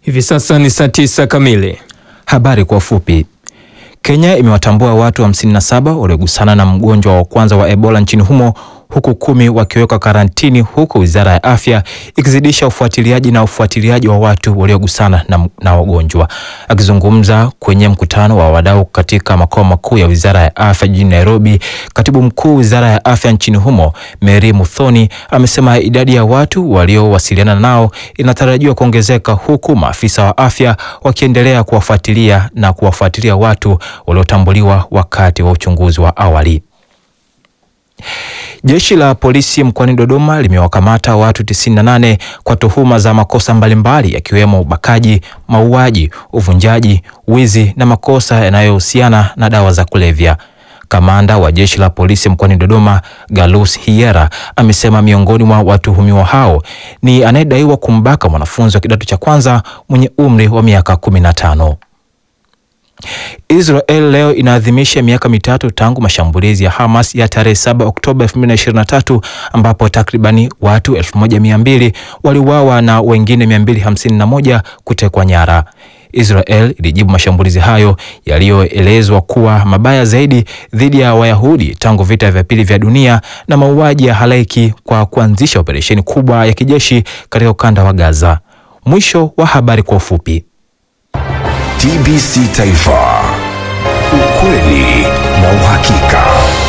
Hivi sasa ni saa tisa kamili. Habari kwa ufupi. Kenya imewatambua watu 57 waliogusana na mgonjwa wa kwanza wa Ebola nchini humo huku kumi wakiwekwa karantini huku Wizara ya Afya ikizidisha ufuatiliaji na ufuatiliaji wa watu waliogusana na, na wagonjwa. Akizungumza kwenye mkutano wa wadau katika makao makuu ya Wizara ya Afya jijini Nairobi, Katibu Mkuu Wizara ya Afya nchini humo, Mary Muthoni, amesema idadi ya watu waliowasiliana nao inatarajiwa kuongezeka huku maafisa wa afya wakiendelea kuwafuatilia na kuwafuatilia watu waliotambuliwa wakati wa uchunguzi wa awali. Jeshi la polisi mkoani Dodoma limewakamata watu 98 kwa tuhuma za makosa mbalimbali yakiwemo ubakaji, mauaji, uvunjaji, wizi na makosa yanayohusiana na dawa za kulevya. Kamanda wa jeshi la polisi mkoani Dodoma, Galus Hiera, amesema miongoni mwa watuhumiwa hao ni anayedaiwa kumbaka mwanafunzi wa kidato cha kwanza mwenye umri wa miaka 15. Israel leo inaadhimisha miaka mitatu tangu mashambulizi ya Hamas ya tarehe 7 Oktoba 2023 ambapo takribani watu 1200 waliuawa na wengine 251 kutekwa nyara. Israel ilijibu mashambulizi hayo yaliyoelezwa kuwa mabaya zaidi dhidi ya Wayahudi tangu vita vya pili vya dunia na mauaji ya halaiki kwa kuanzisha operesheni kubwa ya kijeshi katika ukanda wa Gaza. Mwisho wa habari kwa ufupi. TBC Taifa, ukweli na uhakika.